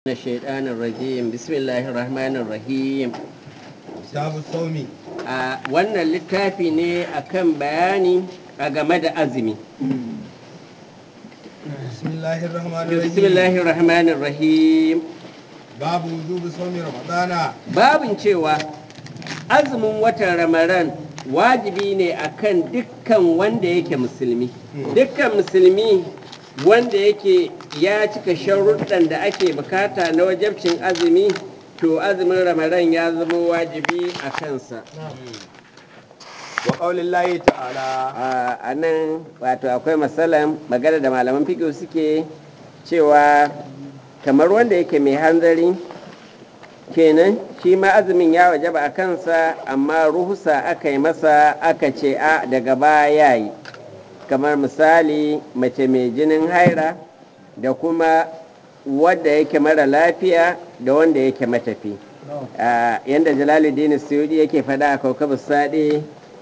من الشيطان الرجيم بسم الله الرحمن الرحيم kitabu saumi a wannan littafi ne akan bayani a game da azumi bismillahir rahmanir rahim bismillahir rahmanir rahim babu wujubi saumi ramadana babin cewa azumin watan ramadan wajibi ne akan dukkan wanda yake musulmi dukkan musulmi wanda yake ya cika sharuɗan da ake bukata na wajabcin azumi to azumin ramadan ya zama wajibi a kansa wa qaulillahi ta'ala a nan wato akwai matsalan magana da malaman fiƙo suke cewa kamar wanda yake mai hanzari kenan shi ma azumin ya wajaba a kansa amma ruhusa aka yi masa aka ce a daga baya yi kamar misali mace mai jinin haira da kuma wadda yake mara lafiya da wanda yake matafi yadda jalaluddin suyudi yake faɗa a kaukabu saɗi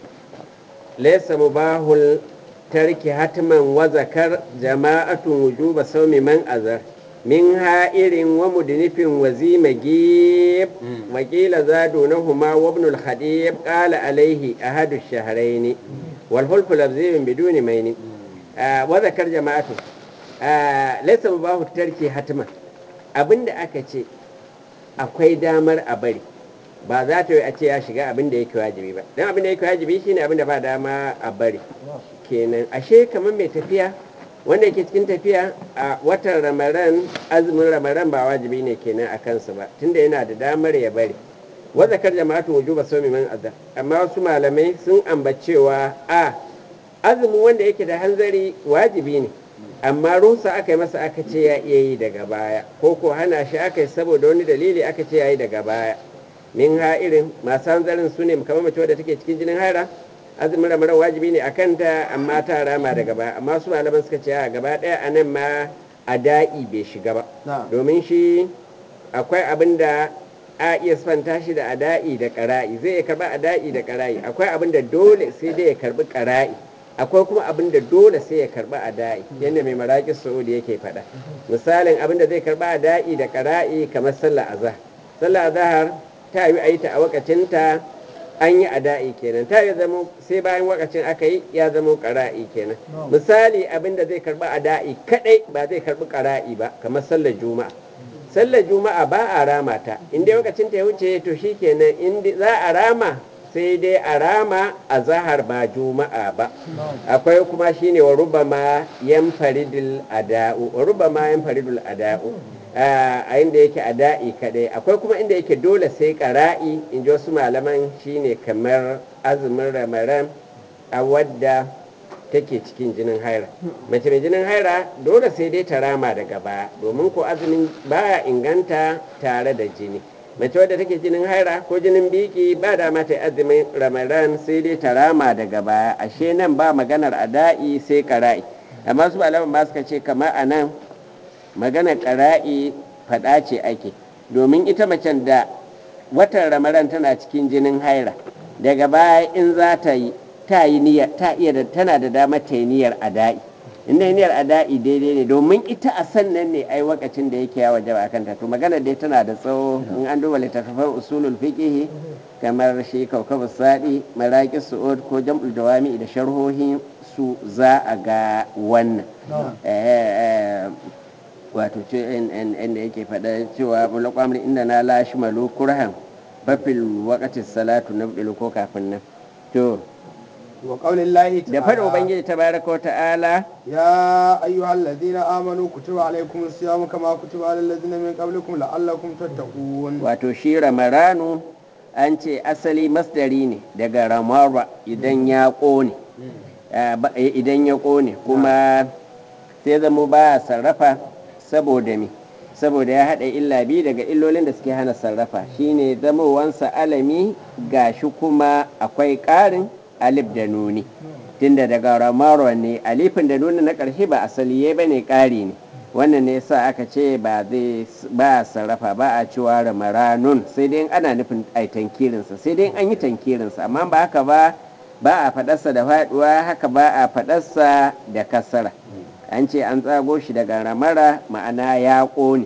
laisa mubahul tarki hatman wa zakar jama'atun wujuba saumi man azar min ha'irin wa mudnifin wa zimagib wa qila zadu nahuma wa ibn al-khadib qala alayhi ahadu ash-shahrayn wal hulfu labziyun biduni maini wa zakar jama'atu laisa mubahu tarki hatman abinda aka ce akwai damar a bari ba za ta yi a ce ya shiga abin da yake wajibi ba don abin da yake wajibi shine abin da ba dama a bari kenan ashe kamar mai tafiya wanda yake cikin tafiya a watan ramaran azumin ramaran ba wajibi ne kenan a kansa ba tunda yana da damar ya bari wazakar jama'atu wujuba sawmi man azza amma wasu malamai sun ambacewa a azumin wanda yake da hanzari wajibi ne amma rusa aka yi masa aka ce ya iya yi daga baya ko ko hana shi aka yi saboda wani dalili aka ce ya yi daga baya min ha'irin masu hanzarin su ne kamar mace wadda take cikin jinin haira azumin ramadan wajibi ne a kanta amma ta rama daga baya amma su malaman suka ce a gaba ɗaya a nan ma a da'i bai shiga ba domin shi akwai abin da a iya sifanta shi da ada'i da ƙara'i zai iya karɓa ada'i da ƙara'i akwai abin da dole sai dai ya karɓi ƙara'i akwai kuma abin da dole sai ya karɓi ada'i yadda mai maraƙi saudi yake faɗa misalin abin da zai karɓi ada'i da ƙara'i kamar sallah azhar sallah azhar ta yi a yi ta a wakacinta an yi ada'i kenan ta yi zama sai bayan wakacin aka yi ya zama ƙara'i kenan misali abin da zai karɓi ada'i kaɗai ba zai karɓi ƙara'i ba kamar sallar juma'a sallar juma'a ba a rama ta in dai lokacin ta ya wuce to shi kenan in za a rama sai dai a rama a zahar ba juma'a ba akwai kuma shine wa rubama yan faridul ada'u wa rubama yan faridul ada'u a inda yake ada'i kadai akwai kuma inda yake dole sai qara'i in ji wasu malaman shine kamar azumin ramadan a wadda take cikin jinin haira mace mai jinin haira dole sai dai ta rama daga baya domin ko azumin baya inganta tare da jini mace wadda take jinin haira ko jinin biki ba dama ta azumin ramadan sai dai ta rama daga baya ashe nan ba maganar ada'i sai kara'i amma su malaman ba suka ce kamar a nan maganar kara'i faɗa ce ake domin ita macen da watan ramadan tana cikin jinin haira daga baya in za ta yi ta yi niyyar ta iya da tana da damar ta yi niyyar ada'i inda niyyar ada'i daidai ne domin ita a sannan ne ai wakacin da yake ya wajaba akan ta to magana dai tana da tsawo in an duba littattafan usulul fiqh kamar shi kaukabu sadi maraqis su'ud ko jam'ul dawami da sharhohin su za a ga wannan wato ce inda yake faɗa cewa mulaqamri inda na lashi malu kurhan fafil waqati salatu nabdilu ko kafin nan to wa qaulillahi da faɗin ubangiji tabaraka wa ta'ala ya ayyuhal ladina amanu kutiba alaykumus siyamu kama kutiba alal ladina min qablikum la'allakum tattaqun wato shi ramaranu an ce asali masdari ne daga ramara idan ya ƙone idan ya ƙone kuma sai zama ba sarrafa saboda me saboda ya haɗa illa biyu daga illolin da suke hana sarrafa shine zamowansa alami gashi kuma akwai ƙarin alif da nuni tunda daga ramaro ne alifin da nuni na ƙarshe ba asali ba ne ƙari ne wannan ne yasa aka ce ba zai ba sarrafa ba a cewa ramaranun sai dai ana nufin ai tankirinsa sai dai an yi tankirinsa amma ba haka ba ba a faɗarsa da faɗuwa haka ba a faɗarsa da kasara an ce an tsago shi daga ramara ma'ana ya ƙone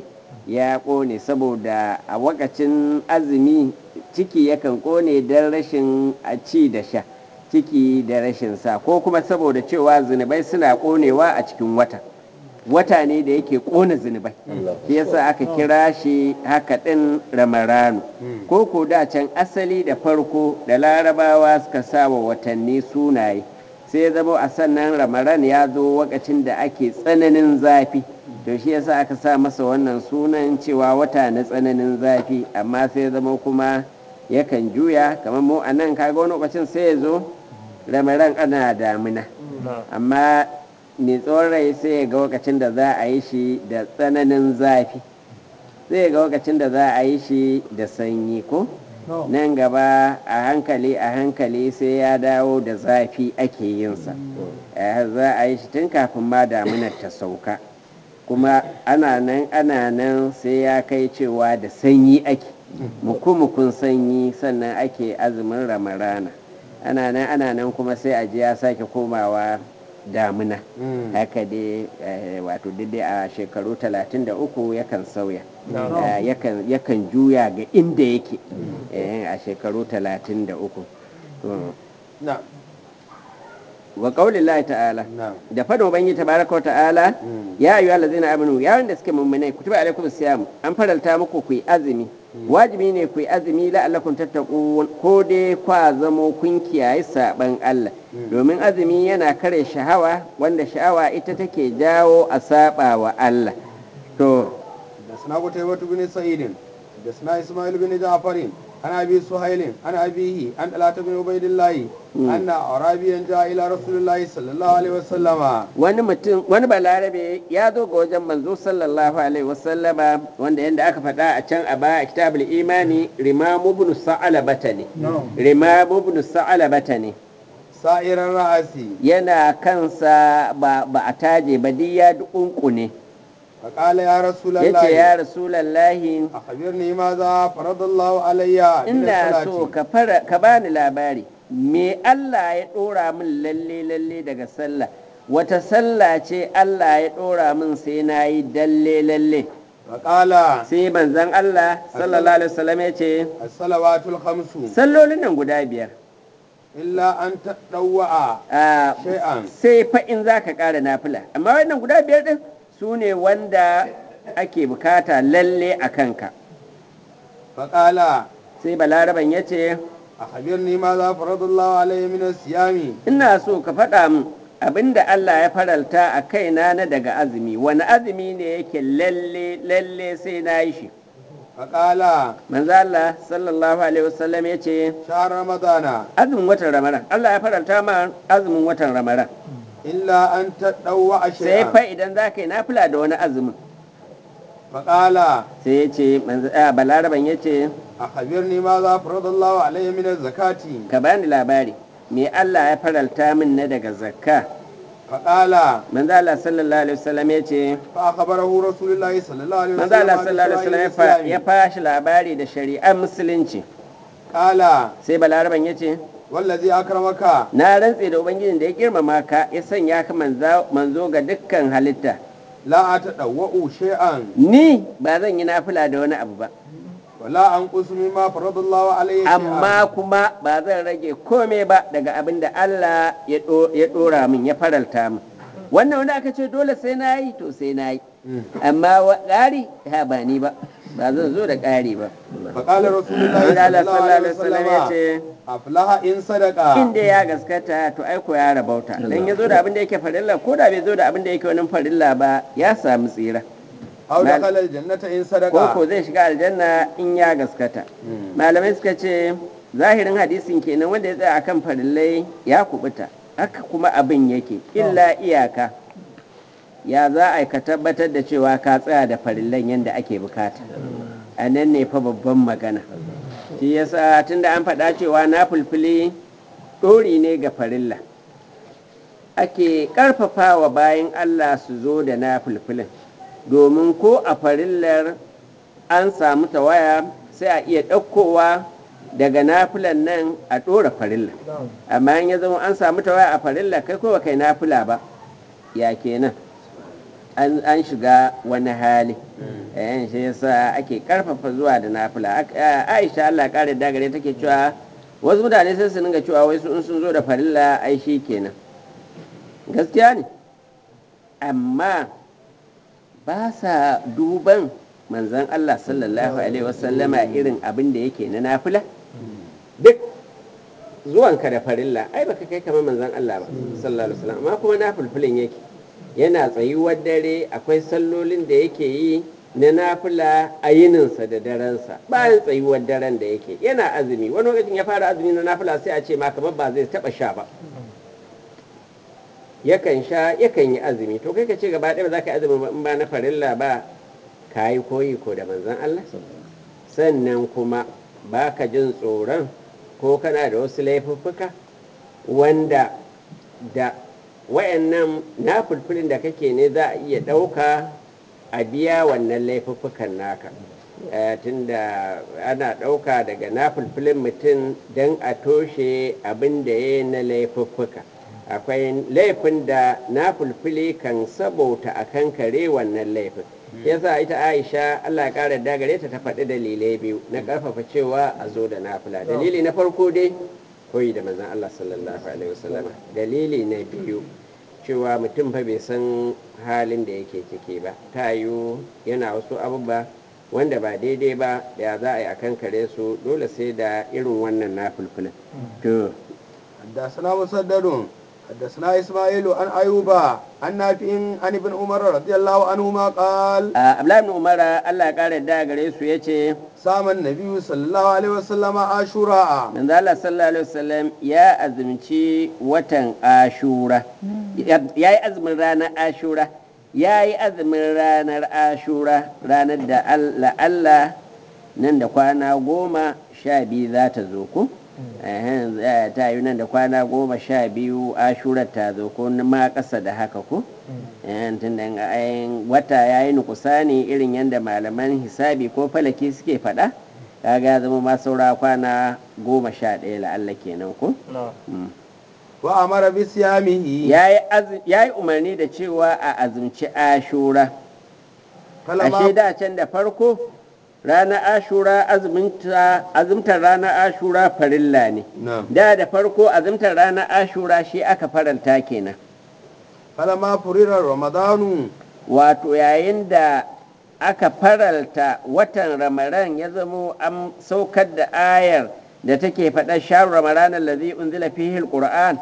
ya ƙone saboda a wakacin azumi ciki yakan ƙone don rashin a ci da sha ciki da rashin sa ko kuma saboda cewa zunubai suna ƙonewa a cikin wata wata ne da yake ƙona zunubai shi yasa aka kira shi haka ɗin ramaranu ko ko da can asali da farko da larabawa suka sa wa watanni sunaye sai zama a sannan ramaran ya zo wakacin da ake tsananin zafi to shi yasa aka sa masa wannan sunan cewa wata na tsananin zafi amma sai zama kuma yakan juya kamar mu a nan kaga wani lokacin sai ya zo ramaran ana damina amma mai tsawon rai sai ya ga lokacin da za a yi shi da tsananin zafi sai ya ga lokacin da za a yi shi da sanyi ko nan gaba a hankali a hankali sai ya dawo da zafi ake yinsa za a yi shi tun kafin ma damunar ta sauka kuma ana nan ana nan sai ya kai cewa da sanyi ake mukumukun sanyi sannan ake azumin ramarana ana nan ana nan kuma sai a ji ya sake komawa damuna haka dai wato dai a shekaru 33 yakan sauya yakan juya ga inda yake a shekaru 33 wa qaulillahi ta'ala da fadin ubangi tabaraka ta'ala ya ayyuhal ladzina amanu ya wanda suke mummunai kutiba alaikum siyam an faralta muku ku yi azumi wajibi ne ku yi azumi la'allakum tattaqun ko dai kwa zamo kun kiyaye saban Allah domin azumi yana kare shahawa wanda sha'awa ita take jawo a saba wa Allah to da suna kutaybatu bin sa'idin da suna isma'il bin ja'farin عن ابي سهيل عن ابيه عن طلحه بن عبيد الله ان اعرابيا جاء الى رسول الله صلى الله عليه وسلم wani mutum wani balarabe ya zo ga wajen manzo sallallahu alaihi wasallama wanda yanda aka faɗa a can a baya a kitabul imani rimamu ibn sa'alabata ne rimamu ibn sa'alabata ne sa'iran ra'asi yana kansa ba ba a taje ba duk ya dukunkune فقال يا رسول yace الله ya rasulallahi أخبرني ماذا فرض الله علي من ina so الصلاة ka fara ka bani labari me Allah ya dora min lalle lalle daga sallah wata sallah ce Allah ya dora min sai na yi dalle lalle فقال sai manzon Allah sallallahu alaihi wasallam ya ce الصلوات الخمس sallolin nan guda biyar إلا أن تطوع a شيئا sai fa in za ka ƙara nafila amma wannan guda biyar din su ne wanda ake bukata lalle a kanka فقال sai balaraban ya ce أخبرني ماذا فرض الله علي من الصيام ina so ka faɗa min abinda Allah ya faralta a kaina na daga azumi wani azumi ne yake lalle lalle sai na yi shi فقال manzo Allah sallallahu alaihi wasallam ya ce شهر رمضان azumin watan ramadan Allah ya faralta ma azumin watan ramadan إلا أن تطوع sai fa شيئا idan za ka yi nafila da wani azumin فقال sai ya ce manzo a balaraban ya ce أخبرني ماذا فرض الله علي من الزكاة ka bani labari me Allah ya faralta min na daga zakka فقال manzo Allah sallallahu alaihi wasallam ya ce فأخبره رسول الله صلى الله عليه manzo وسلم Allah عن sallallahu alaihi wasallam ya شرائع fa- ya الإسلام. fashi labari da shari'ar musulunci قال sai balaraban ya ce والذي أكرمك na rantse da ubangijin da ya girmama ka ya sanya ka manza- manzo ga dukkan halitta لا أتطوع شيئا ni ba zan yi nafila da wani abu ba ولا أنقص مما فرض الله علي amma شيئا kuma ba zan rage kome ba daga abin da Allah ya ɗo- ya ɗora min ya faralta min wannan wanda aka ce dole sai na yi to sai na yi amma wa ƙari ha ba ni ba ba zan zo da ƙari ba فقال رسول الله Manzo صلى Allah الله sallallahu عليه alaihi wasallam ya وسلم ce أفلح إن صدق inda ya gaskata to aiko ya rabauta dan ya zo da abin da yake farilla ko da bai zo da abin da yake wani farilla ba ya samu tsira أو mal- دخل الجنة إن صدق ko ko zai shiga aljanna in ya gaskata malamai suka ce zahirin hadisin kenan wanda ya tsaya akan farillai ya kubuta haka kuma abin yake illa iyaka ya za a yi ka tabbatar da cewa ka tsaya da farillan yadda ake bukata a nan ne fa babban magana shi yasa tunda an faɗa cewa na fulfili ɗori ne ga farilla ake ƙarfafawa bayan Allah su zo da na fulfilin domin ko a farillar an samu tawaya sai a iya ɗaukowa daga nafilan nan a ɗora farilla amma in ya zama an samu tawaya a farilla kai ko kai nafila ba ya kenan an an shiga wani hali eh shi yasa ake karfafa zuwa da nafila Ak- a- Aisha Allah kare da gare take cewa wasu mutane sai su dinga cewa wai su in sun zo da farilla ai shi kenan gaskiya ne amma ba sa duban manzon Allah sallallahu alaihi wasallama irin abin da yake na nafila duk zuwanka da farilla ai baka kai kamar manzon Allah ba sallallahu alaihi wasallam amma kuma nafilfilin yake yana tsayuwar dare akwai sallolin da yake yi na nafila a yininsa da darensa bayan tsayuwar daren da yake yana azumi wani lokacin ya fara azumi na nafila sai a ce ma kamar ba zai taba sha ba yakan sha yakan yi azumi to kai ka ce gaba ɗaya ba za ka yi azumi ba in ba na farilla ba ka yi koyi ko da manzon Allah sannan kuma ba ka jin tsoron ko kana da wasu laifuffuka wanda da wayannan na fulfulin da kake ne za a iya ɗauka a biya wannan laifuffukan naka Eh, tunda ana ɗauka daga na fulfulin mutum don a toshe abin da ya yi na laifuffuka akwai laifin da na fulfuli kan sabauta a kan kare wannan laifin yasa ita aisha allah ya ƙara dagare ta ta faɗi dalilai biyu na ƙarfafa cewa a zo da nafila dalili na farko dai koyi da manzon allah sallallahu alaihi wasallama dalili na biyu cewa mutum fa bai san halin da yake ciki ba ta yiwu yana wasu abubuwa wanda ba daidai ba da za a yi a kan kare su dole sai da irin wannan na fulfulin to حدثنا مسدد حدثنا اسماعيل عن ايوب عن نافع عن ابن عمر رضي الله عنهما قال a abdullahi ibn umara allah ya kara da gare su ya ce صام النبي صلى الله عليه وسلم عاشوراء manzo allah sallallahu alaihi wasallam ya azumci watan ashura ya yi azumin ranar ashura ya yi azumin ranar ashura ranar da allah allah nan da kwana goma sha biyu za ta zo ku Ehen, za- ta yi nan da kwana goma sha biyu ashurar ta zo ko ma ƙasa da haka ku Ehen, tun da ayin wata ya yi nukusani irin yadda malaman hisabi ko falaki suke faɗa kaga ya zama ma saura kwana goma sha ɗaya la'alla kenan ko Mm. وامر بصيامه ya yi azu- ya yi umarni da cewa a azumci ashura ashe فلما da can da farko ranar ashura azuminta- azumtar ranar ashura farilla ne نعم da da farko azumtar ranar ashura shi aka faranta kenan فلما فرر رمضان wato yayin da aka faralta watan ramadan ya zamo an saukar da ayar da take faɗa sharu ramadan allazi unzila fihi alquran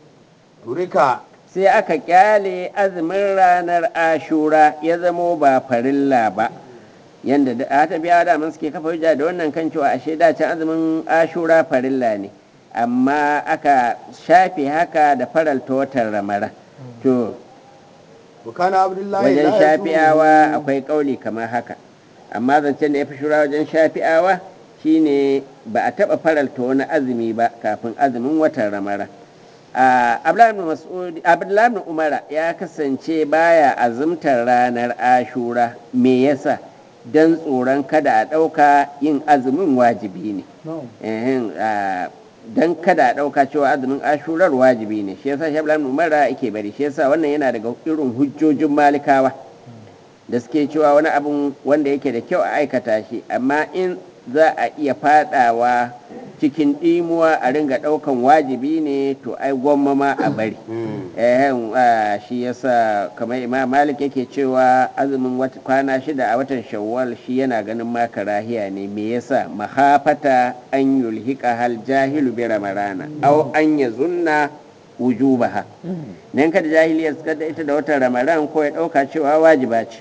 ترك sai aka kyale azumin ranar ashura ya zamo ba farilla ba yanda da a tafiya da mun suke kafa hujja da wannan kan cewa ashe da can azumin ashura farilla ne amma aka shafe haka da faralta watan ramadan to وكان عبد الله wajen لا shafi'awa يصوم akwai kauli kamar haka amma zancen da ya fi shura wajen shafi'awa shine ba a taɓa faralta wani azumi ba kafin azumin watan ramara a abdullahi ibn umara ya kasance baya azumtar ranar ashura me yasa don tsoron kada a ɗauka yin azumin wajibi ne Ehem, a, don kada a ɗauka cewa azumin ashurar wajibi ne shi yasa shi abdullahi ibn umara yake bari shi yasa wannan yana daga irin hujjojin malikawa da suke cewa wani abun wanda yake da kyau a aikata shi amma in za a iya fadawa cikin ɗimuwa a ringa ɗaukan wajibi ne to ai gwamma ma a bari Ehen, ah, shi yasa kamar imam malik yake cewa azumin wat- kwana shida a watan shawwal shi yana ganin ma karahiya ne me yasa mahafata an yulhika hal jahilu bi ramarana aw an yazunna wujubaha dan kada jahiliya suka da ita da watan ramadan ko ya dauka cewa wajiba ce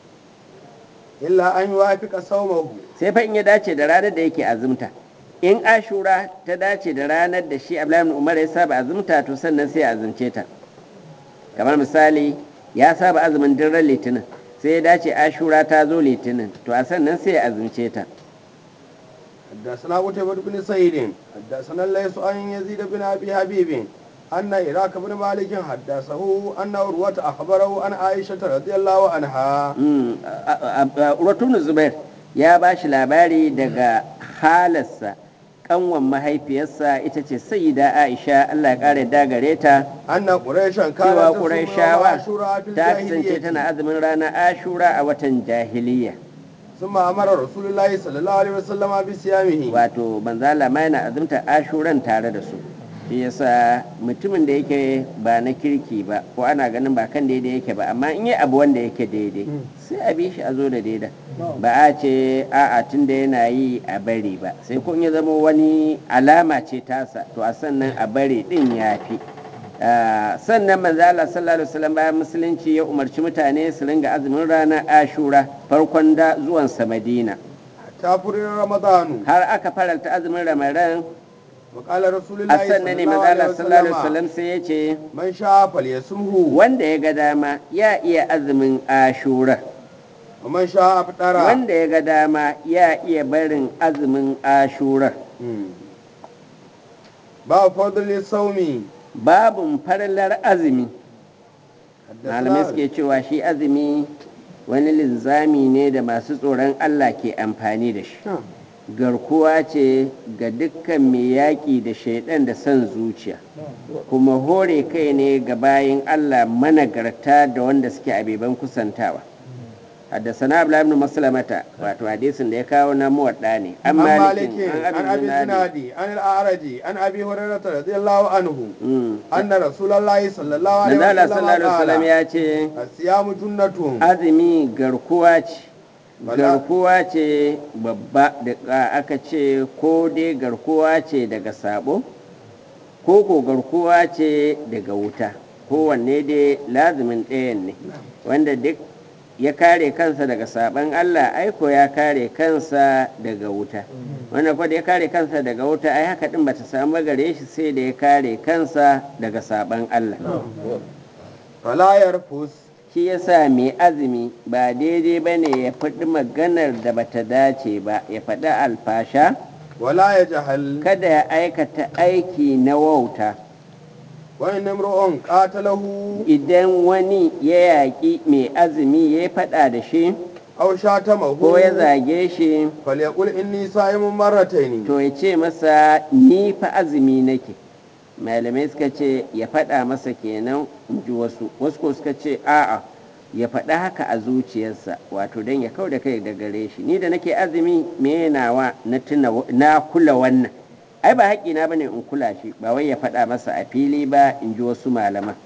إلا أن يوافق صومه sai fa in ya dace da ranar da yake azumta in ashura ta dace da ranar da shi abdullahi ibn umar ya saba azumta to sannan sai ya azumce ta kamar misali ya saba azumin daren litinin sai ya dace ashura ta zo litinin to a sannan sai ya azumce ta حدثنا قتيبة بن سعيد حدثنا الليث عن يزيد بن أبي حبيب أن إراك بن مالك حدثه أن عروة أخبره عن عائشة رضي الله عنها Urwatun Zubair ya ba shi labari daga halarsa kanwan mahaifiyarsa ita ce sayyida aisha allah ya kare dagare ta أن قريشا cewa كانت تصوم يوم ƙurayshawa عاشوراء في ta kasance الجاهلية tana azumin ranar ashura a watan jahiliya ثم أمر رسول الله صلى الله عليه وسلم بصيامه wato manzala ma yana azumta ashuran tare da su shi yasa mutumin da yake ba na kirki ba ko ana ganin ba kan daidai yake ba amma in yi abu wanda yake daidai sai a bi shi a zo da daida ba a ce a'a tun da yana yi a bari ba sai kun ya zama wani alama ce tasa to a sannan a bari din ya fi Ah, sannan manzo Allah sallallahu alaihi wasallam bayan musulunci ya umarci mutane su ringa azumin ranar ashura farkon da zuwan sa madina حتى فرر رمضان har aka faranta azumin ramadan وقال رسول a الله sannan صلى ne الله manzo عليه Allah sallallahu alaihi وسلم wasallam sai ya ce من شاء فليصمه wanda ya ga dama ya iya azumin ashura ومن شاء أفطر wanda ya ga dama ya iya barin azumin ashura مم. باب فضل الصوم babun farlar azumi malamai حدثنا suke cewa shi azumi wani linzami ne da masu tsoron Allah ke amfani da shi garkuwa ce ga dukkan mai yaƙi da shaidan da son zuciya kuma hore kai ne ga bayin Allah managarta da wanda suke abeban kusantawa haddasana abu ibn maslamata wato hadisin da ya kawo na muwadda ne an عن مالك malikin an عن abin أبي zinadi الزنادي عن الأعرج عن أبي هريرة رضي الله عنه Mm. أن رسول الله صلى الله عليه manzo Allah وسلم sallallahu alaihi wasallam قال ya ce الصيام جنة azumi garkuwa ce Wala- garkuwa ce babba da aka ce ko dai garkuwa ce daga sabo ko ko garkuwa ce daga wuta kowanne dai lazumin ɗayan ne wanda duk ya kare kansa daga saban Allah aiko ya kare kansa daga wuta wanda kwa da ya kare kansa daga wuta ai haka din bata samu gare shi sai da ya kare kansa daga saban Allah فلا يرفث shi yasa mai azumi ba daidai ba ne ya faɗi maganar da bata dace ba ya faɗi alfasha ولا يجهل kada ya aikata aiki na wauta وإن امرؤ قاتله idan wani ya yaƙi mai azumi ya faɗa da shi أو شاتمه ko ya zage shi فليقل إني صائم مرتين to ya ce masa ni fa azumi nake malamai suka ce ya faɗa masa kenan in ji wasu wasu ko suka ce a'a ya faɗa haka a zuciyarsa wato don ya kau da kai da gare shi ni da nake azumi me nawa na tuna na kula wannan ai ba haƙƙina bane in kula shi ba wai ya faɗa masa a fili ba in ji wasu malaman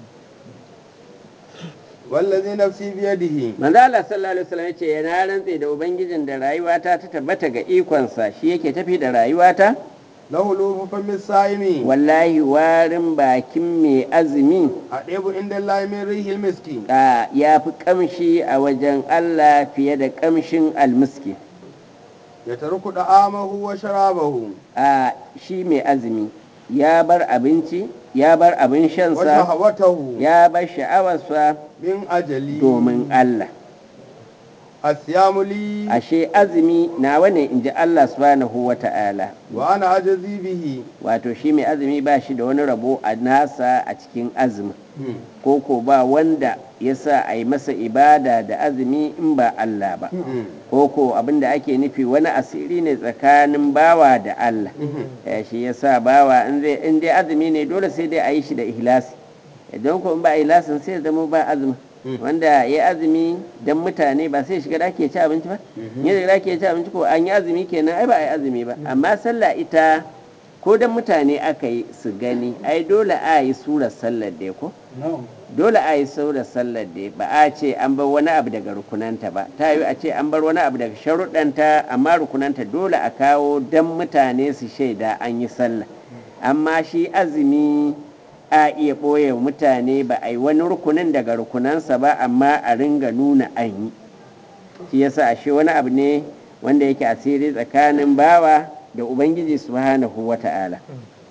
والذي نفسي بيده manzo Allah sallallahu alaihi wasallam yace yana rantse da ubangijin da rayuwata ta tabbata ga ikonsa shi yake tafi da rayuwata له لوف فم الصائم wallahi warin bakin mai azumi أطيب عند الله من ريح المسك a ya fi kamshi a wajen Allah fiye da kamshin almiski يترك طعامه وشرابه a shi mai azumi ya bar abinci ya bar abin shansa وشهوته ya bar sha'awarsa من أجلي domin Allah الصيام لي ashe azumi nawa ne in ji Allah subhanahu wa ta'ala وأنا أجزي به wato shi mai azumi ba shi da wani rabo a nasa a cikin azumi ko ko ba wanda ya sa a yi masa ibada da azumi in ba Allah ba ko ko abinda ake nufi wani asiri ne tsakanin bawa da Allah Eh, shi ya sa bawa in zai in dai azumi ne dole sai dai a yi shi da ihlasi idan ko in ba ihlasin sai ya zama ba azumi wanda ya azumi dan mutane ba sai shiga daki ya ci abinci ba in ya shiga daki ya ci abinci ko an yi azumi kenan ai ba a yi azumi ba amma sallah ita ko dan mutane aka yi su gani ai dole a yi surar sallar da ko dole a yi surar sallar da ba a ce an bar wani abu daga rukunanta ba ta yi a ce an bar wani abu daga sharuɗanta amma rukunanta dole a kawo dan mutane su shaida an yi sallah amma shi azumi a iya ɓoye wa mutane ba a yi wani rukunin daga rukunansa ba amma a ringa nuna an yi shi yasa ashe wani abu ne wanda yake asiri tsakanin bawa da ubangiji subhanahu wa ta'ala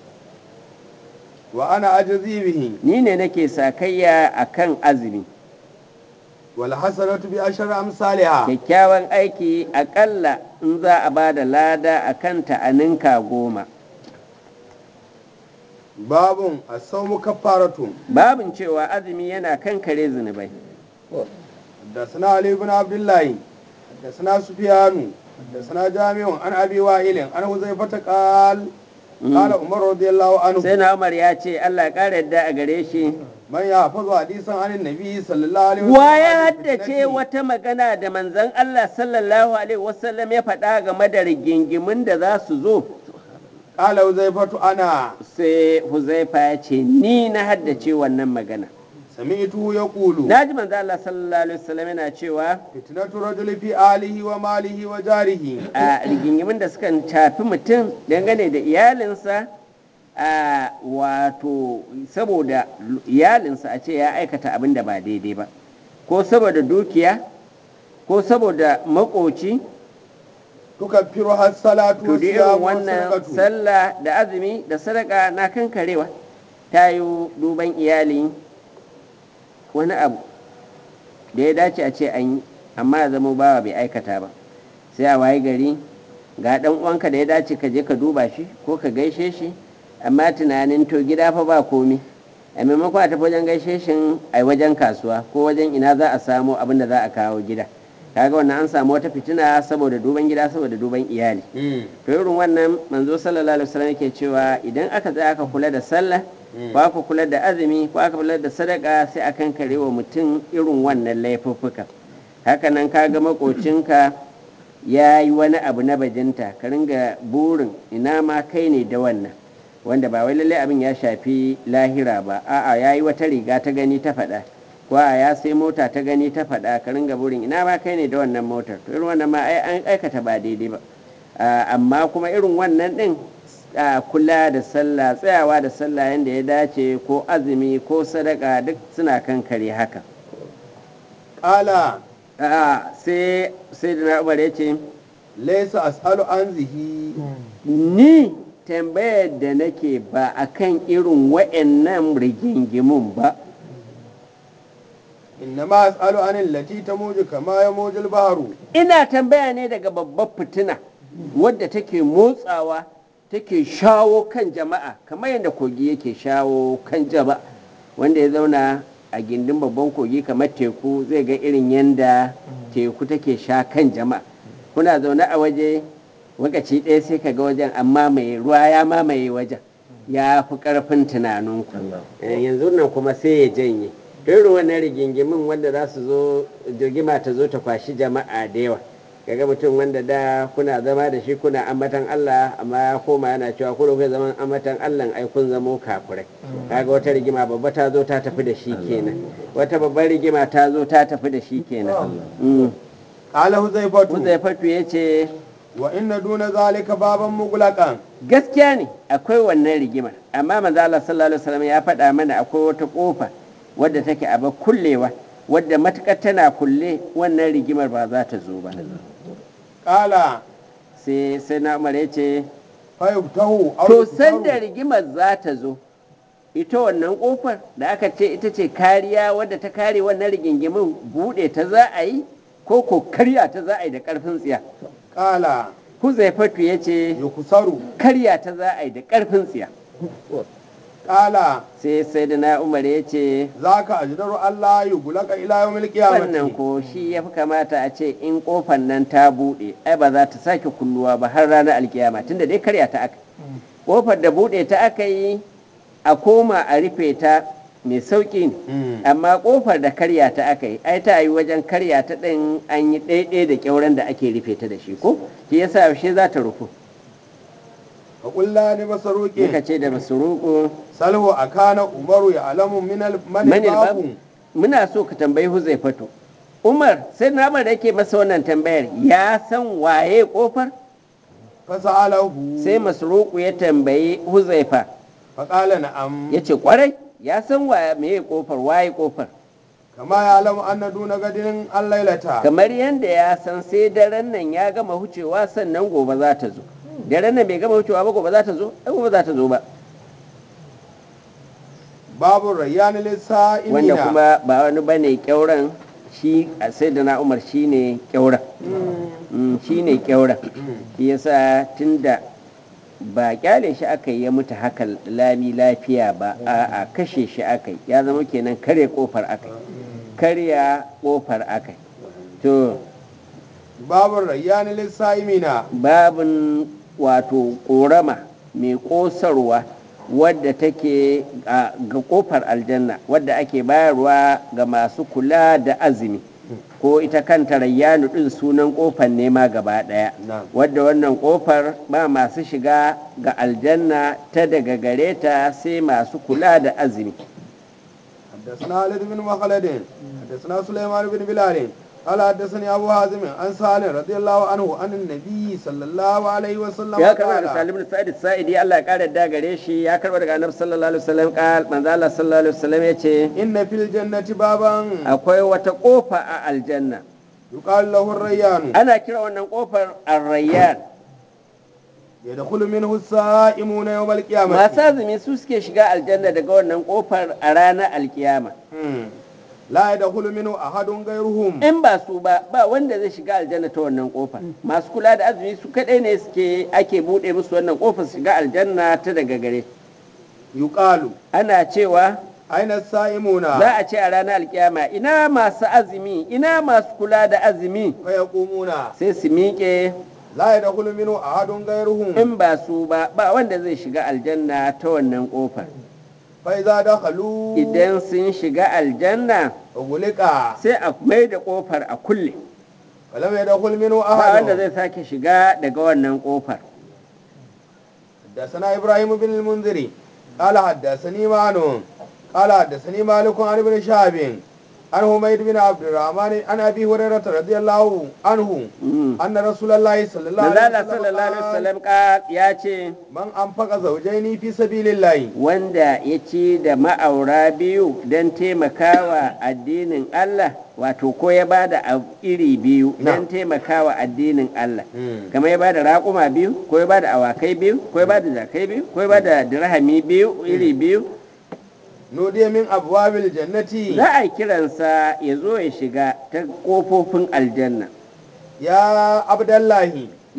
وأنا أجزي به ni ne nake sakayya a kan azumi والحسنة بعشر أمثالها kyakkyawan aiki aƙalla in za a ba da lada a kanta a ninka goma باب الصوم كفارة babin cewa azumi yana kan kare zunubai حدثنا علي بن عبد الله حدثنا سفيان حدثنا جامع عن ابي وائل عن حذيفه قال قال عمر رضي الله عنه sai na umar ya ce allah ya ƙara yadda a gare shi من يحفظ حديثا عن النبي صلى الله عليه وسلم wa ya عن haddace الفتنة wata magana da manzon allah sallallahu alaihi wasallam ya faɗa game da rigingimin da za su zo قال حذيفه انا sai huzaifa ya ce ni na haddace wannan magana سمعته يقول na ji manzon allah sallallahu alaihi wasallam yana cewa فتنة الرجل في آله وماله وجاره a rigingimin da suka shafi mutum dangane da iyalinsa a wato saboda iyalinsa a ce ya aikata abin da ba daidai ba ko saboda dukiya ko saboda makoci تكفرها الصلاة to da irin والصيام wannan والصدقة sallah da azumi da sadaka na kankarewa ta yi duban iyali wani abu da ya dace a ce an yi amma ya zama bawa bai aikata ba sai a waye gari ga dan uwanka da ya dace ka je ka duba shi ko ka gaishe shi amma tunanin to gida fa ba komi a maimakon a tafi wajen gaishe shi a wajen kasuwa ko wajen ina za a samu abin da za a kawo gida kaga wannan an samu wata fitina saboda duban gida saboda duban iyali مم. to irin wannan manzo sallallahu alaihi wasallam yake cewa idan aka tsaya aka kula da sallah ko aka kula da azumi ko aka kula da sadaka sai akan kare wa mutum irin wannan laifuffuka hakanan kaga makocinka ya yi wani abu na bajinta ka ringa burin ina ma kai ne da wannan wanda ba wai lallai abin ya shafi lahira ba a'a ya yi wata riga ta gani ta faɗa ko a ya sai mota ta gani ta faɗa ka ringa burin ina ma kai ne da wannan motar to irin wannan ma ai an aikata ba daidai ba Ah, amma kuma irin wannan ɗin ah, kula da sallah tsayawa da sallah yadda ya dace ko azumi ko sadaka duk suna kan kare haka قال Ah, sai sai da na umar ya ce ليس أسأل عن ذه ni tambayar da nake ba a kan irin wa'annan rigingimun ba إنما أسأل عن التي تموج كما يموج البحر ina tambaya ne daga babbar fitina wadda take motsawa take shawo kan jama'a kamar yadda kogi yake shawo kan jama'a wanda ya zauna a gindin babban kogi kamar teku zai ga irin yadda teku take sha kan jama'a kuna zaune a waje lokaci ɗaya sai ka ga wajen amma mai ruwa ya mamaye wajen ya fi ƙarfin tunaninku Eh, yanzu nan kuma sai ya janye to irin wannan rigingimin wanda za su zo jirgima ta zo ta kwashi jama'a da yawa kaga mutum wanda da kuna zama da shi kuna ambatan Allah amma ya koma yana cewa ku da kuke zaman ambatan Allah ai kun zamo kafirai kaga wata rigima babba ta zo ta tafi da shi kenan wata babbar rigima ta zo ta tafi da shi kenan Mm. قال حذيفة Huzaifatu ya ce وإن دون ذلك بابا مغلقا gaskiya ne akwai wannan rigimar amma manzo Allah sallallahu alaihi wasallam ya faɗa mana akwai wata kofa wadda take a ba kullewa wadda matukar tana kulle wannan rigimar ba za ta zo ba قال sai sai na umar ya ce فيفتح أو to يكسر. sanda rigimar za ta zo ita wannan kofar da aka ce ita ce kariya wadda ta kare wannan rigingimin buɗe ta za a yi ko ko karya ta za a yi da ƙarfin tsiya قال huzaifatu ya ce يكسر karya ta za a yi da ƙarfin tsiya قال sai sai da na umar ya ce ذاك أجدر الله يغلق إلى يوم wannan القيامة ko shi ya fi kamata a ce in kofar nan ta buɗe ai ba za ta sake kulluwa ba har ranar alkiyama tunda dai karya ta aka kofar da buɗe ta aka yi a koma a rufe ta mai sauƙi ne Mm. amma kofar da karya ta aka yi ai ta yi wajen karya ta ɗin an yi ɗaiɗai da ƙyauren da ake rufe ta da shi ko shi yasa yaushe za ta rufu فقلنا لمسروق muka ce da masuruku سلو أكان عمر يعلم من ال- من manil الباب babu muna so ka tambayi huzaifatu umar sai na da yake masa wannan tambayar ya san waye kofar فسأله sai masruku ya tambayi huzaifa فقال نعم ya ce kwarai ya san waye meye kofar waye kofar كما يعلم أن دون غد الليلة kamar yadda ya san sai daren nan ya gama hucewa sannan gobe za ta zo daren nan bai gama hucewa ba gobe za ta zo ai gobe za ta zo ba باب الريان للسائمين wanda kuma ba wani bane kyauran shi a sai da na umar shi ne kyauran Mm, shi ne kyauran shi yasa tunda ba kyale shi aka yi ya mutu haka lami lafiya ba a kashe shi aka yi ya zama kenan kare kofar aka yi karya kofar aka yi to babun rayyani lissa'imina babin wato ƙorama mai ƙosarwa wadda take a- ga ƙofar aljanna wadda ake bayarwa ga masu kula da azumi ko ita kanta rayyanu ɗin sunan ƙofar nema gaba ɗaya Na'am. wadda wannan ƙofar ba masu shiga ga aljanna ta daga gare ta sai masu kula da azumi حدثنا خالد بن مخلد حدثنا سليمان بن بلال قال حدثني ابو حازم عن سالم رضي الله عنه عن النبي صلى الله عليه وسلم ya karɓa daga قال salim bin sa'id sa'idi Allah ya ƙara da gare shi ya karɓa daga annabi sallallahu alaihi wasallam qal manzo Allah sallallahu alaihi wasallam yace ان في الجنه بابا akwai wata ƙofa a aljanna يقال له الريان ana kira wannan ƙofar arrayyan يدخل منه السائمون يوم القيامه masu azumi su suke shiga aljanna daga wannan ƙofar a ranar alkiyama مم. لا يدخل منه احد غيرهم in ba su ba ba wanda zai shiga aljanna ta wannan ƙofar masu kula da azumi su kaɗai ne suke ake buɗe musu wannan ƙofar su shiga aljanna ta daga gare يقال ana cewa اين السائمون za a ce a ranar alkiyama ina masu azumi ina masu kula da azumi فيقومون sai su miƙe لا يدخل منه احد غيرهم in ba su ba ba wanda zai shiga aljanna ta wannan ƙofar فاذا دخلوا idan sun shiga aljanna اغلق sai a mai da ƙofar a kulle فلم يدخل منه ba wanda احد zai sake shiga daga wannan ƙofar حدثنا ابراهيم بن المنذري قال حدثني معن قال حدثني مالك عن ابن شهاب عن حميد بن عبد الرحمن عن ابي هريره رضي الله عنه Mm. ان رسول الله صلى الله عليه Manzala وسلم sallallahu alaihi قال wasallam ka- ya ce من انفق زوجين في سبيل الله wanda ya ci da ma'aura biyu don taimakawa addinin Allah wato ko ya ba da abu iri biyu don Na'am. taimakawa addinin Allah Mm. kamar ya ba da raƙuma biyu ko ya ba da awakai biyu ko ya ba da jakai biyu ko ya ba da dirhami biyu iri biyu نودي من ابواب الجنه za a yi kiransa ya zo ya shiga ta ƙofofin aljanna يا عبد الله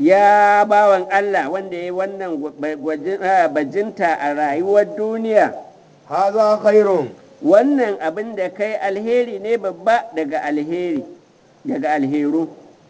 ya bawan Allah wanda ya yi wannan gwa- gwajin- ah, bajinta a rayuwar duniya هذا خير wannan abin da kai alheri ne babba daga alheri daga alheru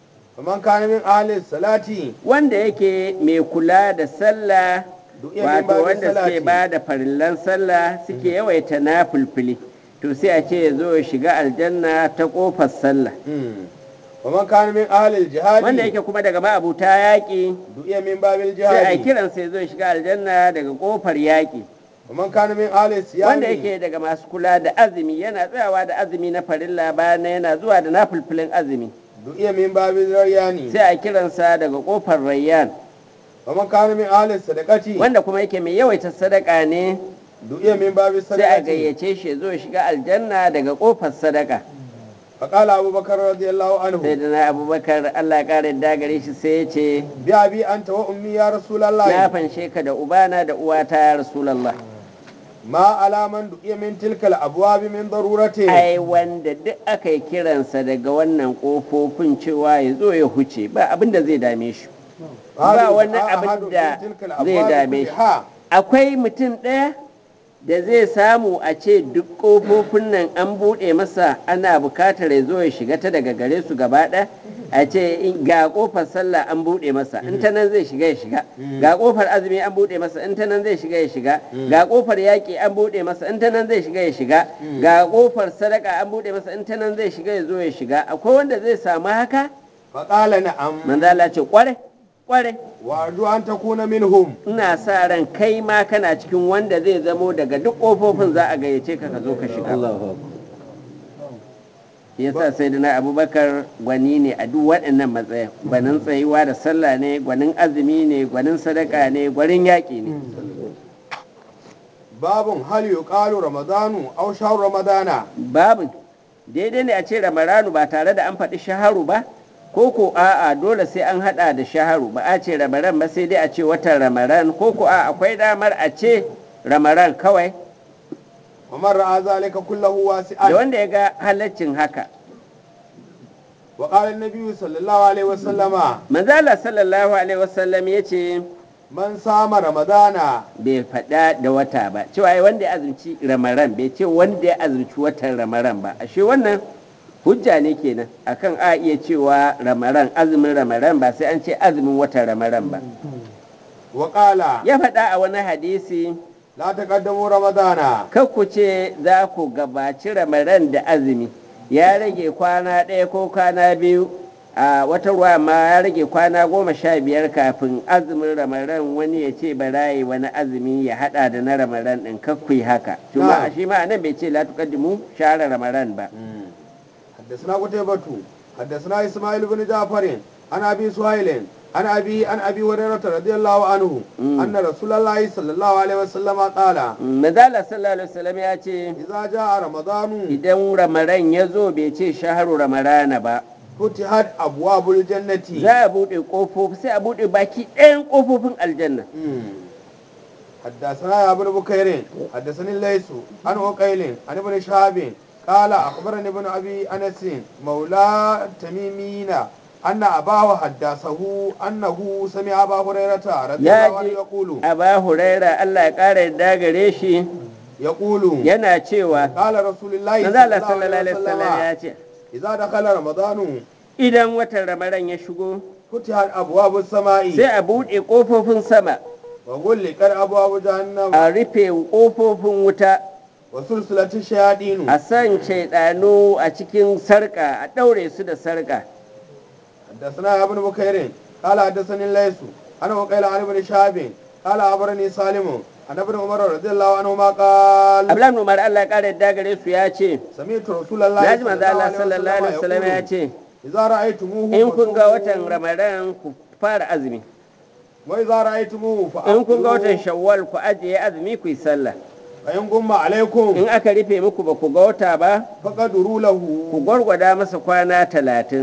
فمن كان من اهل الصلاه wanda yake mai kula da sallah Duk iya wato bin babin wanda suke salati. ba da farillan sallah suke yawaita na fulfili to sai a ce ya zo ya shiga aljanna ta kofar sallah مم. ومن كان من اهل الجهاد wanda yake kuma daga ma'abuta yaƙi دعي من باب sai a الجهاد kiransa ya zo ya shiga aljanna daga kofar yaƙi ومن كان من اهل الصيام wanda yake daga masu kula da azumi yana tsayawa da azumi na farilla bayan nan yana zuwa da na fulfilin azumi دعي من باب الريان sai a kiransa daga kofar rayyan ومن كان من اهل الصدقه wanda kuma yake mai yawaita sadaka ne دعي من باب sai a الصدقه gayyace shi ya zo ya shiga aljanna daga kofar sadaka فقال ابو بكر رضي الله sai عنه da na abubakar allah ya kare da gare shi sai ya ce بأبي انت وامي يا رسول na الله fanshe ka da ubana da uwata ya rasulallah ما على من دعي من تلك الابواب من ضروره ai wanda duk aka yi kiransa daga wannan kofofin cewa ya zo ya huce ba abin da zai dame shi ba wani abin da zai dame shi akwai mutum ɗaya da zai samu a ce duk ƙofofin nan an buɗe masa ana bukatar ya zo ya shiga ta daga gare su gaba ɗaya a ce in- ga ƙofar sallah an buɗe masa in ta nan zai shiga ya shiga ga ƙofar azumi an buɗe masa in ta nan zai shiga ya shiga ga ƙofar yaƙi an buɗe masa in ta nan zai shiga ya shiga ga ƙofar sadaka an buɗe masa in ta nan zai shiga ya zo ya shiga akwai wanda zai samu haka فقال نعم manzo Allah ce kware kware وارجو ان تكون منهم ina sa ran kai ma kana cikin wanda zai zamo daga duk ƙofofin za a gayyace ka ka zo ka shiga shi yasa sai da na abubakar gwani ne a duk waɗannan matsayin gwanin tsayuwa da sallah ne gwanin azumi ne gwanin sadaka ne gwanin yaƙi ne باب هل يقال رمضان او شهر رمضان babin daidai ne a ce ramaranu ba tare da an faɗi shaharu ba ko ko a'a dole sai an haɗa da shaharu ba a ce ramaran ba sai dai a ce watan ramaran ko ko a akwai damar a ce ramaran kawai ومن راى ذلك كله da واسعا wanda ya ga halaccin haka وقال النبي صلى الله عليه وسلم manzala sallallahu alaihi wasallam ya ce من صام رمضان bai faɗa da wata ba cewa ai wanda ya azumci ramaran bai ce wanda ya azumci watan ramaran ba ashe wannan hujja ne kenan akan a iya cewa ramaran azumin ramaran ba sai an ce azumin watan ramaran ba wa qala ya faɗa a wani hadisi la taqaddamu ramadana kar ku ce za ku gabaci ramaran da azumi ya rage kwana ɗaya ko kwana biyu a wata ruwa ma ya rage kwana goma sha biyar kafin azumin ramaran wani ya ce barayi wani azumi ya hada da na ramaran ɗin kakkui haka shi ma Na'am. shi ma nan bai ce la tuqaddimu shahra ramaran ba حدثنا قتيبة حدثنا إسماعيل بن جعفر عن أبي سهيل عن أبي عن أبي هريرة رضي الله عنه مم. أن رسول الله صلى الله عليه وسلم قال Manzala sallallahu alaihi wasallam ya ce إذا جاء رمضان idan ramaran ya zo bai ce shaharu ramarana ba فتحت أبواب الجنة za a buɗe ƙofofi sai a buɗe baki ɗayan ƙofofin aljanna مم. حدثنا يا ابن بكير حدثني الليث عن عقيل عن ابن شهاب قال أخبرني ابن أبي أنس مولى تميمين أن أباه حدثه أنه سمع أبا هريرة رضي ya الله عنه ji يقول aba huraira Allah ya ƙara yarda gare shi يقول yana cewa قال رسول الله manzala صلى sallallahu الله alaihi عليه wasallam ya وسلم ce إذا دخل رمضان idan watan ramaran ya shigo فتحت أبواب السماء sai a buɗe ƙofofin sama وغلقت أبواب جهنم a rufe ƙofofin wuta وسلسلة الشياطين a san shaidanu a cikin sarƙa a ɗaure su da sarƙa حدثنا يا ابن بكير قال حدثني الليث انا وقيل عن ابن شهاب قال اخبرني سالم عن ابن عمر رضي الله عنهما قال Abdullahi Umar Allah ya ƙara yarda gare su ya ce سمعت رسول الله na ji manzo Allah sallallahu alaihi wasallam ya يقول ce اذا رايتموه in kun ga فصوموا، watan ramadan ku fara azumi واذا رايتموه in kun ga watan فافطروا shawwal ku ajiye azumi ku yi sallah فان غم عليكم in aka rufe muku ba ku ga wata ba فقدروا له ku gwargwada masa kwana talatin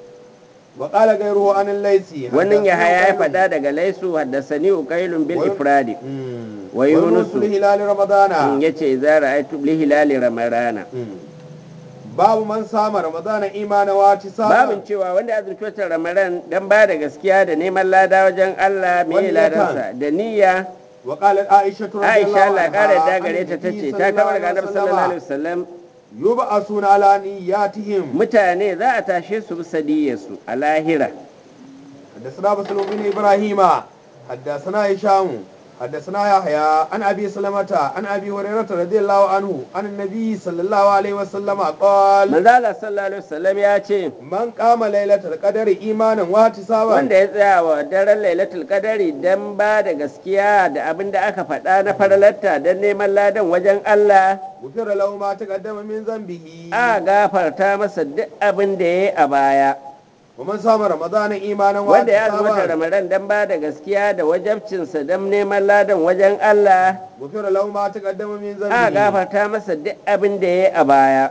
وقال غيره عن الليث wannan ya haya ya حدثنا faɗa daga laisu haddasani uqailun bil وي- ifradi مم. wa Yunus. ويونس لهلال رمضان yace idza ra'aytu li hilali ramadana مم. باب من صام رمضان ايمانا واحتسابا babin cewa wanda ya azumci watan ramadan dan ba da gaskiya da neman lada wajen Allah me Wani ladansa da niyya وقالت عائشة رضي الله Aisha Allah عنها ƙara da عن gare ta النبي tace صلى ta الله kama عليه daga Annabi sallallahu alaihi وسلم wasallam يبعثون على نياتهم mutane za a tashe su bisa niyyarsu a lahira حدثنا مسلم بن ابراهيم حدثنا هشام حدثنا يحيى عن ابي سلمة عن ابي هريرة رضي الله عنه عن النبي صلى الله عليه وسلم قال manzo Allah sallallahu alaihi wasallam ya ce من قام ليلة القدر ايمانا واحتسابا wanda ya tsaya wa daren lailatul qadari dan ba da gaskiya da abin da aka faɗa na faralarta dan neman ladan wajen Allah غفر له ما تقدم من ذنبه a gafarta masa duk abin da ya yi a baya ومن صام رمضان ايمانا wanda ya azumta واحتسابا ramadan dan ba da gaskiya da wajabcinsa dan neman ladan wajen Allah غفر له ما تقدم من a ذنبه gafarta masa duk abin da ya yi a baya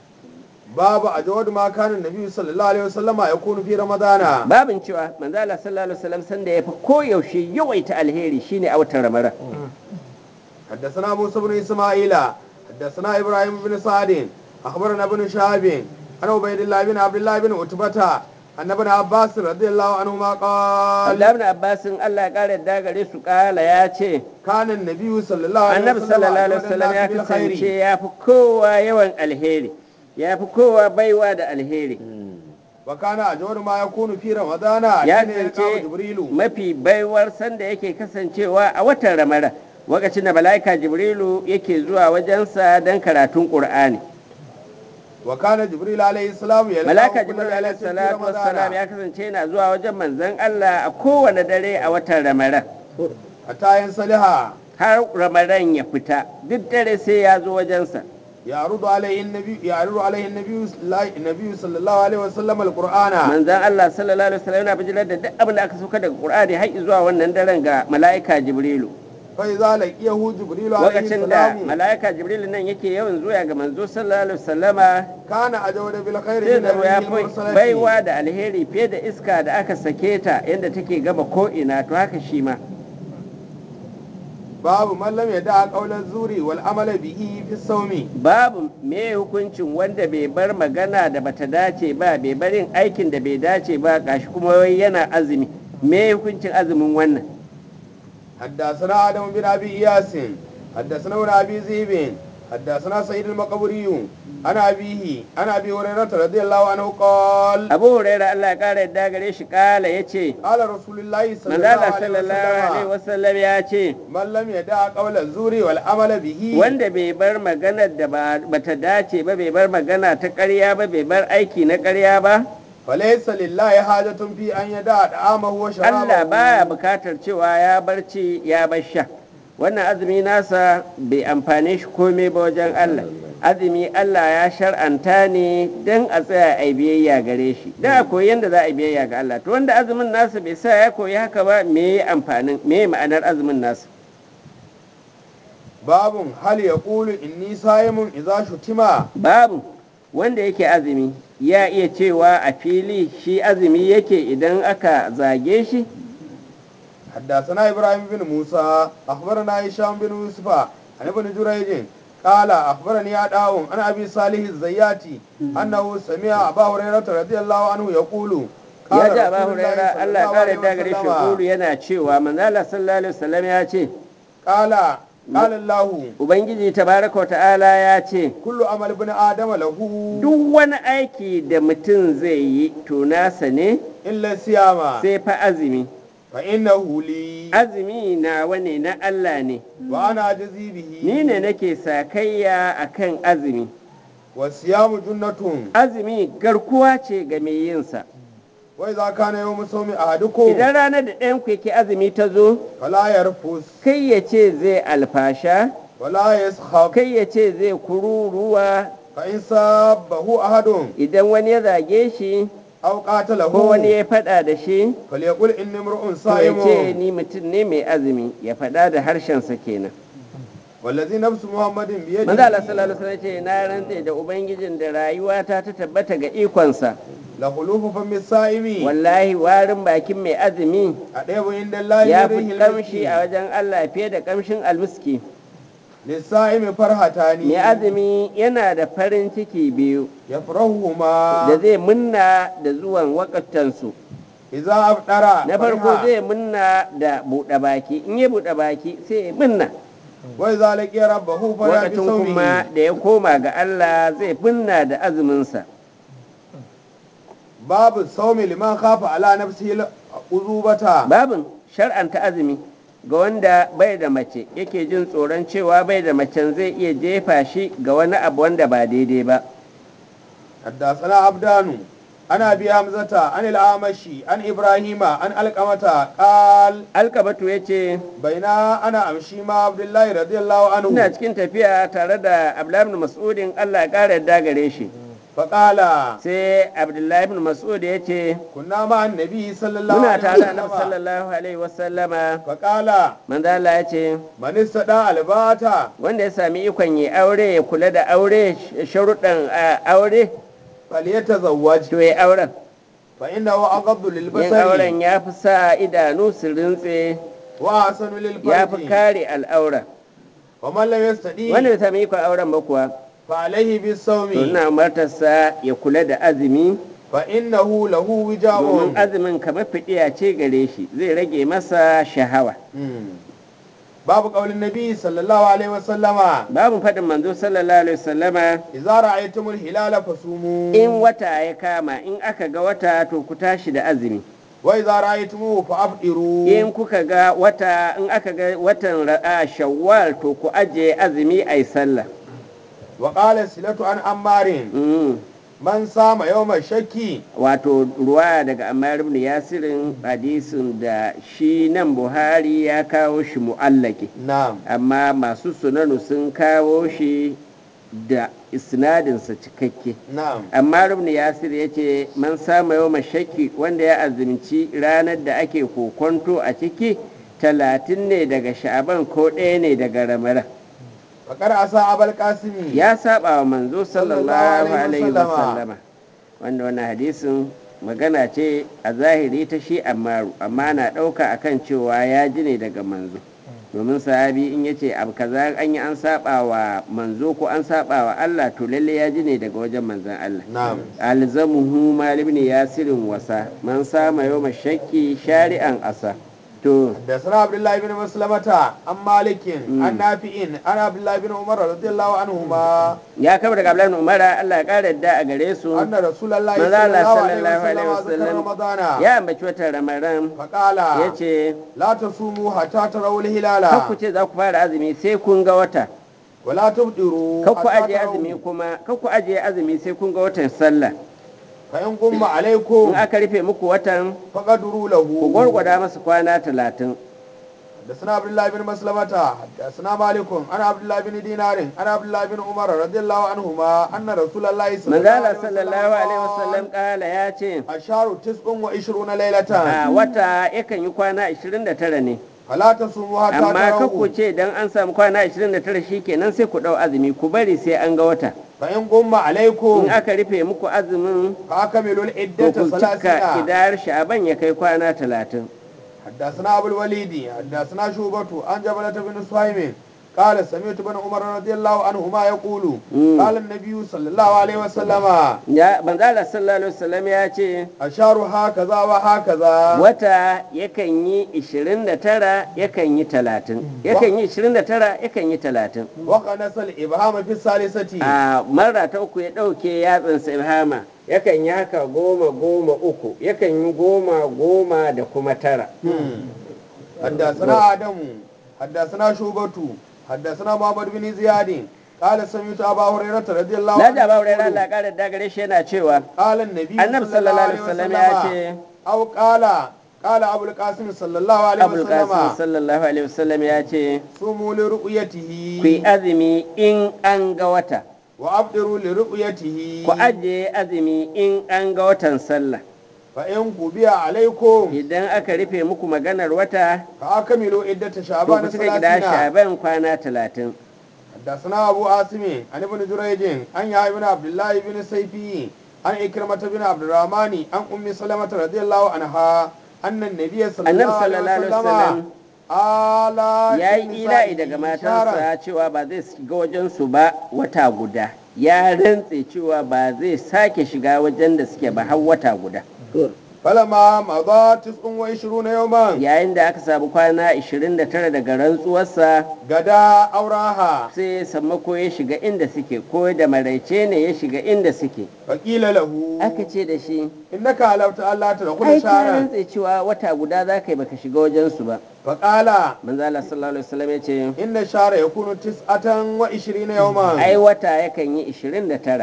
باب أجود ما كان النبي صلى الله عليه وسلم يكون في رمضان babin cewa manzo Allah sallallahu alaihi wasallam sanda ya fi koyaushe yawaita alheri shine a watan ramadan حدثنا موسى بن اسماعيل حدثنا ابراهيم بن سعد اخبرنا ابن شهاب عن عبيد الله بن عبد الله بن عتبة ان ابن عباس رضي الله عنهما قال Abdullahi ibn Abbas Allah ya kare da gare su kala ya ce كان النبي صلى الله عليه annabi وسلم sallallahu alaihi أجود wasallam ya الناس kasance بالخير ya fi kowa yawan alheri ya fi kowa baiwa da alheri وكان اجود ما يكون في رمضان ya حين يلقاه kasance جبريل mafi baiwar sanda yake kasancewa a watan ramadan lokacin da mala'ika jibrilu yake zuwa wajensa don karatun qur'ani وكان جبريل عليه السلام يلقاه mala'ika كل jibrilu ليلة alaihi في salatu wassalam رمضان ya kasance yana zuwa wajen manzon Allah a kowane dare a watan ramadan حتى ينسلها har ramadan ya fita duk dare sai ya zo wajensa يعرض عليه النبي يعرض عليه النبي النبي صلى الله عليه وسلم القرآن manzan Allah sallallahu alaihi wasallam yana bijirar da duk abin da aka sauka daga Qur'ani har zuwa wannan daren ga mala'ika Jibrilu فإذا لقيه جبريل عليه lokacin da السلام mala'ika Jibrilu nan yake yawan zuwa ga manzo sallallahu alaihi wasallama كان أجود بالخير sai من da ya الريح fi المرسلة baiwa da alheri fiye da iska da aka sake ta yadda take gaba ko ina to haka shi ma باب من لم يدع قول الزور والعمل به في الصوم babu me hukuncin wanda bai bar magana da bata dace ba bai bar yin aikin da bai dace ba gashi kuma wai yana azumi me hukuncin azumin wannan حدثنا آدم بن أبي إياس حدثنا ابن أبي ذئب حدثنا سيد المقبري أنا أبيه أنا أبي هريرة رضي الله عنه قال abu huraira allah ya kara yadda gare shi kala ya ce قال رسول الله صلى الله manzala عليه sallallahu alaihi وسلم wasallam ya ce من لم يدع قول الزور والعمل به wanda bai bar maganar da ba bata dace ba bai bar magana ta ƙarya ba bai bar aiki na ƙarya ba فليس لله حاجة في أن يدع طعامه Allah baya وشرابه bukatar cewa ya barci ya bar sha wannan azumi nasa bai amfane shi komai ba wajen Allah azumi Allah ya shar'anta ne don a tsaya a yi biyayya gare shi da a koyi yadda za a yi biyayya ga Allah to wanda azumin nasa bai sa ya koyi haka ba me amfanin me ma'anar azumin nasa باب هل يقول إني صائم إذا شتم babu wanda yake azumi ya iya cewa a fili shi azumi yake idan aka zage shi حدثنا إبراهيم بن موسى أخبرنا هشام بن يوسف عن ابن جريج قال أخبرني أداهم عن أبي صالح الزياتي أنه سمع أبا هريرة رضي الله عنه يقول ya قال ji aba رسول الله huraira صلى Allah الله kare عليه da gare shi وسلم kulu yana cewa manzala sallallahu alaihi wasallam ya ce قال قال الله ubangiji tabaraka wa ta'ala ya ce كل عمل ابن آدم له duk wani aiki da mutum zai yi to nasa ne إلا الصيام sai fa azumi فإنه لي azumi na wane na Allah ne وأنا أجزي به ni ne nake sakayya akan azumi والصيام جنة azumi garkuwa ce ga mai yinsa وإذا كان يوم صوم أحدكم idan ranar da ɗayan ku yake azumi ta zo فلا يرفث kai ya ce zai alfasha ولا يسخب kai ya ce zai kururuwa فإن سابه أحد idan wani ya zage shi أو قاتله ko wani ya faɗa da shi فليقل إني امرؤ to ya ce صائم ni mutum ne mai azumi ya faɗa da harshensa kenan والذي نفس محمد manzo Allah بيده sallallahu alaihi wasallam ce na rantse da ubangijin da rayuwata ta tabbata ga ikonsa لخلوف فم الصائم wallahi warin bakin mai azumi أديب عند الله ya fi يريه kamshi a المسكين wajen Allah fiye da kamshin almiski للصائم فرحتان mai azumi yana da farin ciki biyu da يفرحهما zai munna da zuwan wakatansu إذا أفطر na farko فرح zai munna da buɗe baki in ya buɗe baki sai ya munna وإذا لقي ربه فرح wakacin kuma بصومه da ya koma ga Allah zai munna da azuminsa باب الصوم لمن خاف على نفسه العذوبة babin shar'anta azumi ga wanda bai da mace yake jin tsoron cewa bai da macen zai iya jefa shi ga wani abu wanda ba daidai ba حدثنا عبدان عن ابي حمزه عن الاعمشي عن ابراهيم عن القمه قال alkabatu ya ce بين انا امشي مع عبد الله رضي الله عنه ina cikin tafiya tare da abdullahi ibn mas'udin Allah ya ƙara yadda gare shi فقال sai abdullahi ibn mas'ud ya ce كنا مع النبي صلى الله muna عليه tare da annabi وسلم sallallahu alaihi wasallama فقال manzo Allah ya ce من استدعى الباتا wanda ya sami ikon yi aure ya kula da aure sharuɗan a, aure فليتزوج to ya auren فانه اغض yin للبصر auren ya fi sa idanu su rintse واحسن ya fi للفرج kare al'aura ومن لم يستطيع wanda bai sami ikon auren ba kuwa فعليه to بالصوم ina umartarsa ya kula da azumi فانه له domin وجاء azumin kamar fidiya ce gare shi zai rage masa shahawa باب قول النبي صلى الله عليه وسلم babu faɗin manzo sallallahu alaihi wasallama إذا رأيتم الهلال فصوموا in wata ya kama in aka ga wata to ku tashi da azumi وإذا رأيتموه فأفطروا in kuka ga wata in aka ga watan ra'a shawwal to ku aje azumi ai sallah وقال سلة عن عمار Mm. من صام يوم الشك wato ruwa daga Ammar ibn Yasirin hadisin da shi nan Buhari ya kawo shi mu'allaki نعم amma masu sunanu sun kawo shi da isnadinsa cikakke نعم amma ibn Yasir ya ce man sama yau mashaki wanda ya azumci ranar da ake kokonto a ciki talatin ne daga sha'aban ko ɗaya ne daga ramadan فقد عصى أبا القاسم ya saba wa manzo sallallahu Sallallahu alaihi alaihi wasallama wanda wannan hadisin magana ce a zahiri ta shi ammaru amma na ɗauka akan cewa ya ji ne daga manzo domin sahabi in ya ce abu kaza an yi an saba wa manzo ko an saba wa Allah to lalle ya ji ne daga wajen manzon Allah نعم alzamuhu malim ne yasirin wasa man sama yau shakki shari'an asa to حدثنا عبد الله بن مسلمة عن مالك عن نافع عن عبد الله بن عمر رضي الله عنهما ya kama daga Abdullahi bin Umar Allah ya kara yadda a gare su أن رسول الله manzo صلى Allah الله عليه sallallahu alaihi وسلم ذكر wasallam رمضان ya ambaci watan Ramadan فقال yace لا تصوموا حتى تروا kar الهلال ku ce za ku fara azumi sai kun ga wata ولا تفطروا kar ku حتى ajiye azumi تروا kuma kar ku ajiye azumi sai kun ga watan sallah فإن قم عليكم in aka rufe muku watan فقدروا ku له gwargwada masa kwana talatin حدثنا عبد الله بن مسلمة حدثنا مالك عن عبد الله بن دينار عن عبد الله بن عمر رضي الله عنهما أن رسول الله صلى الله manzala عليه sallallahu alaihi wasallam وسلم kala ya ce الشهر تسع وعشرون ليلة a wata yakan yi kwana 29 ne فلا تصوموا حتى amma kar ku تروا ce dan an samu kwana 29 shikenan sai ku dau azumi ku bari sai an ga wata فإن قم عليكم in aka rufe muku azumin فأكملوا to العدة ku cika ثلاثين idar sha'aban ya kai kwana 30 حدثنا أبو الوليد حدثنا شوبة عن جبلة بن سهيم قال سمعت بن عمر رضي الله عنهما يقول مم. قال النبي صلى الله عليه وسلم ya manzala sallallahu alaihi wasallam ya ce الشهر هكذا وهكذا wata yakan yi 29 yakan yi 30 yakan yi 29 yakan yi 30 وقنص الإبهام في الثالثة a mara ta uku ya ɗauke yatsansa ibhama yakan yi haka goma goma uku yakan yi goma goma da kuma tara حدثنا آدم حدثنا شوبة حدثنا محمد بن زياد قال سمعت أبا هريرة رضي الله na da ba wurin يقول Allah ƙara da gare shi yana cewa قال النبي annabi صلى الله عليه sallallahu alaihi wasallam وسلم ya ce أو قال قال أبو القاسم صلى الله عليه abul qasim وسلم sallallahu alaihi wasallam ya ce صوموا لرؤيته ku yi azumi in an ga wata وأفطروا لرؤيته ku ajiye azumi in an ga watan sallah فإن قبي عليكم idan aka rufe muku maganar wata فأكملوا عدة to ku شعبان cika gida ثلاثين sha'ban kwana talatin حدثنا أبو عاصم عن ابن جريج عن يحيى بن عبد الله بن سيفي عن إكرمة بن عبد الرحمن عن أم سلمة رضي الله عنها أن النبي صلى annabi الله عليه sallallahu alaihi وسلم wasallam ala ya yi ila'i daga matansa cewa ba zai shiga wajensu ba wata guda ya rantse cewa ba zai sake shiga wajen da suke ba har wata guda falama maza tis'un wa ishiruna yawman yayin da aka samu kwana 29 daga rantsuwarsa gada auraha sai sammako ya shiga inda suke ko da maraice ne ya shiga inda suke faƙila lahu aka ce da shi innaka halafta Allah ta da ai kullu ka sharan rantse cewa wata guda za ka yi baka shiga wajensu ba faqala manzo Allah sallallahu alaihi wasallam ya ce inna shara yakunu tis'atan wa ishirina yawman ai wata yakan yi 29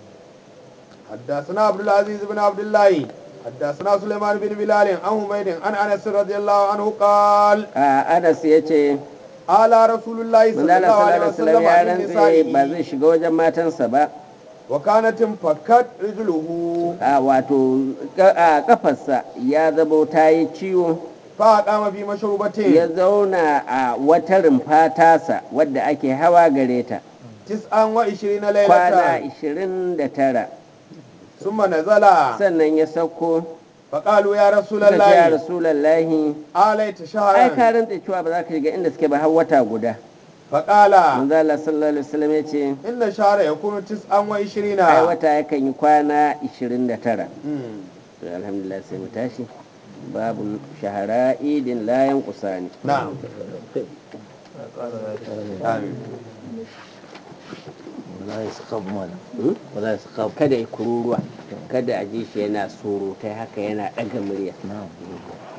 حدثنا عبد العزيز بن عبد الله حدثنا سليمان بن بلال عن حميد عن انس رضي الله عنه قال a Anas ya ce على رسول الله manzo صلى Allah الله عليه sallallahu alaihi wasallam وسلم ya عن rantse ba نسائه zai shiga wajen matansa ba وكانت انفكت رجله a wato ka- a kafarsa ya zabo ta yi ciwo فأقام في مشروبة ya zauna a wata rumfa tasa wadda ake hawa gare ta تسعا وعشرين kwana ليلة 29 ثم نزل sannan ya sauko فقالوا يا رسول suka ce ya الله rasulallahi آليت ai شهرا ka rantse cewa ba za ka shiga inda suke ba har wata guda فقال manzo Allah sallallahu alaihi wasallam ya ce إن الشهر يكون تسعا وعشرين ai wata yakan yi kwana 29 مم. to alhamdulillah sai mu tashi babu shahara idin layan kusani نعم آمين wala ya saka mana Hmm? wala ya saka kada ya kururuwa kada a ji shi yana surutai haka yana ɗaga murya na'am